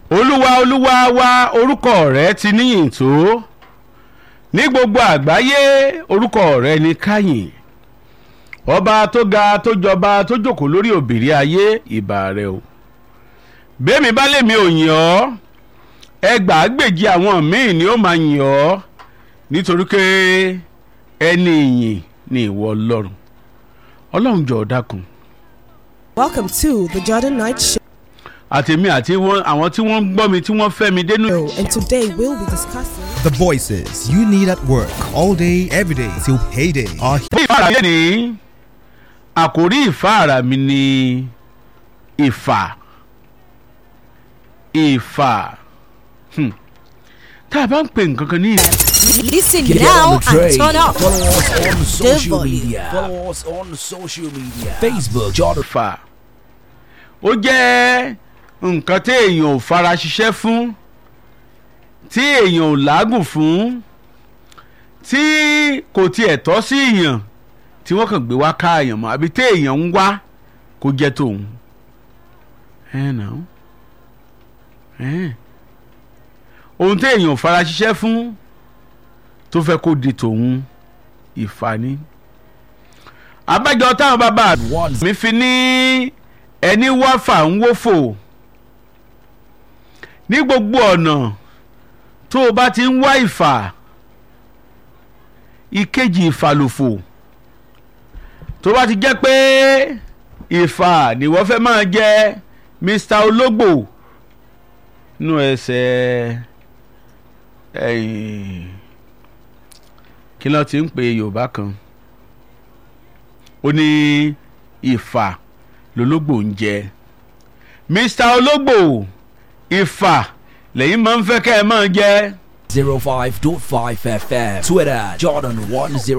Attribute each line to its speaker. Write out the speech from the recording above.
Speaker 1: olúwa olúwa wa orúkọ rẹ ti níyìn tó ní gbogbo àgbáyé orúkọ rẹ ní káyìn ọba tó ga tó jọba tó jókòó lórí òbírí ayé ìbà rẹ o bẹ́ẹ̀mi bá lèmi ò yìn ọ́ ẹgbàágbèjì àwọn míì ni ó máa yìn ọ́ nítorí pé ẹni ìyìn ni ìwọ ọlọ́run ọlọ́run jọ̀ọ́ dákun
Speaker 2: Welcome to the Jordan Night Show,
Speaker 1: àtèmi àti wọn àwọn tí wọ́n ń gbọ́ mi tí wọ́n fẹ́ mi dénú.
Speaker 2: and today we'll be discussing.
Speaker 3: The voices you need at work all day, every day till payday are
Speaker 1: ní ìfáàrà mi ní àkórí ìfáàrà mi ní ìfà ìfà Hmm. tá a bá ń pè nǹkan kan ní ìfà
Speaker 4: Listen
Speaker 5: Get
Speaker 4: now
Speaker 5: on the train.
Speaker 4: and turn up.
Speaker 5: Follow us on social
Speaker 4: volume.
Speaker 5: media. Follow us on social media. Facebook, Jordan.
Speaker 1: ìfà ó jẹ́ nǹkan tí èèyàn ò fara ṣiṣẹ́ fún tí èèyàn ò lágùn fún tí kò tiẹ̀ tọ́ sí èèyàn tí wọ́n kàn gbé wá ká èèyàn mọ́ àbí tí èèyàn ń wá kó jẹ́ tòun. ẹ nà ó ẹ ohun tí èèyàn ò fara ṣiṣẹ́ fún tó fẹ́ kó di tòun ìfani. abájọ táwọn bàbá
Speaker 5: One.
Speaker 1: mi fi ní ẹni wá fà ń wófò ní gbogbo ọ̀nà tó o bá ti ń wá ìfà ìkejì ìfàlòfò tó bá ti jẹ́ pé ìfà ni wọ́n fẹ́ máa jẹ́ mr ológbò nú ẹsẹ̀ ẹ̀yìn kí ló ti ń pè yorùbá kan ó ní ìfà lológbò ń jẹ mr ológbò ìfà lẹ́yìn máa ń fẹ́ kẹ́ ẹ máa jẹ.
Speaker 5: 05.5 FM. Twitter, Jordan 10.